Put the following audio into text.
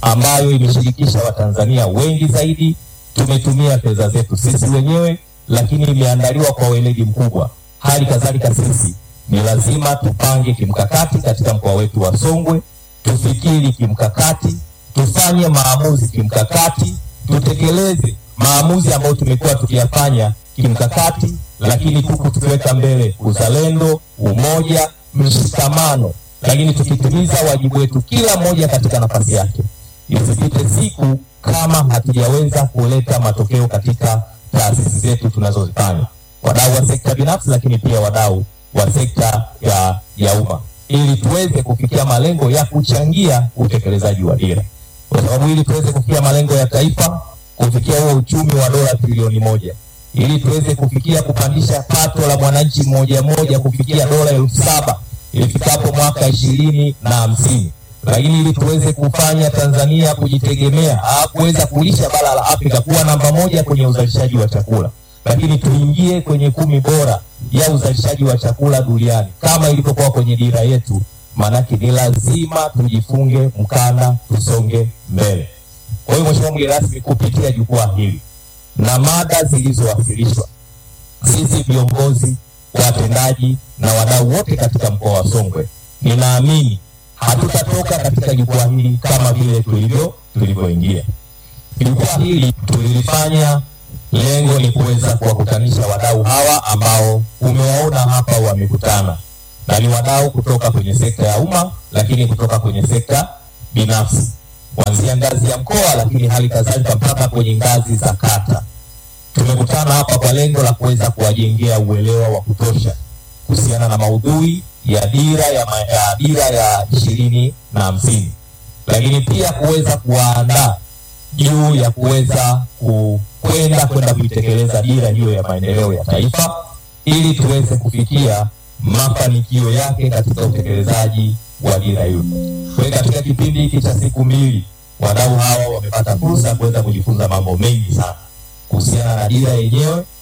ambayo imeshirikisha Watanzania wengi zaidi. Tumetumia fedha zetu sisi wenyewe, lakini imeandaliwa kwa weledi mkubwa. Hali kadhalika sisi ni lazima tupange kimkakati katika mkoa wetu wa Songwe, tufikiri kimkakati, tufanye maamuzi kimkakati, tutekeleze maamuzi ambayo tumekuwa tukiyafanya kimkakati, lakini huku tukiweka mbele uzalendo, umoja, mshikamano, lakini tukitimiza wajibu wetu kila mmoja katika nafasi yake. Isipite siku kama hatujaweza kuleta matokeo katika taasisi zetu tunazozifanya, wadau wa sekta binafsi, lakini pia wadau wa sekta ya, ya umma, ili tuweze kufikia malengo ya kuchangia utekelezaji wa dira, kwa sababu ili tuweze kufikia malengo ya taifa, kufikia huo uchumi wa dola trilioni moja ili tuweze kufikia kupandisha pato la mwananchi mmoja mmoja kufikia dola elfu saba ifikapo mwaka ishirini na hamsini lakini ili tuweze kufanya Tanzania kujitegemea au kuweza kulisha bara la Afrika kuwa namba moja kwenye uzalishaji wa chakula, lakini tuingie kwenye kumi bora ya uzalishaji wa chakula duniani kama ilivyokuwa kwenye dira yetu, maanake ni lazima tujifunge mkanda, tusonge mbele. Kwa hiyo Mheshimiwa mgeni rasmi, kupitia jukwaa hili na mada zilizowasilishwa, sisi viongozi, watendaji na wadau wote katika mkoa wa Songwe, ninaamini hatutatoka katika jukwaa hili kama vile tulivyo tulivyoingia. Jukwaa hili tulilifanya, lengo ni kuweza kuwakutanisha wadau hawa ambao umewaona hapa wamekutana, na ni wadau kutoka kwenye sekta ya umma, lakini kutoka kwenye sekta binafsi kuanzia ngazi ya mkoa, lakini hali kadhalika mpaka kwenye ngazi za kata. Tumekutana hapa kwa lengo la kuweza kuwajengea uelewa wa kutosha kuhusiana na maudhui ya dira ya, ma, ya dira ya ishirini na hamsini, lakini pia kuweza kuwaandaa juu ya kuweza kwenda kwenda kuitekeleza dira hiyo ya maendeleo ya taifa ili tuweze kufikia mafanikio yake katika utekelezaji wa dira hiyo. Kwa hiyo katika kipindi hiki cha siku mbili wadau hawa wamepata fursa ya kuweza kujifunza mambo mengi sana kuhusiana na dira yenyewe,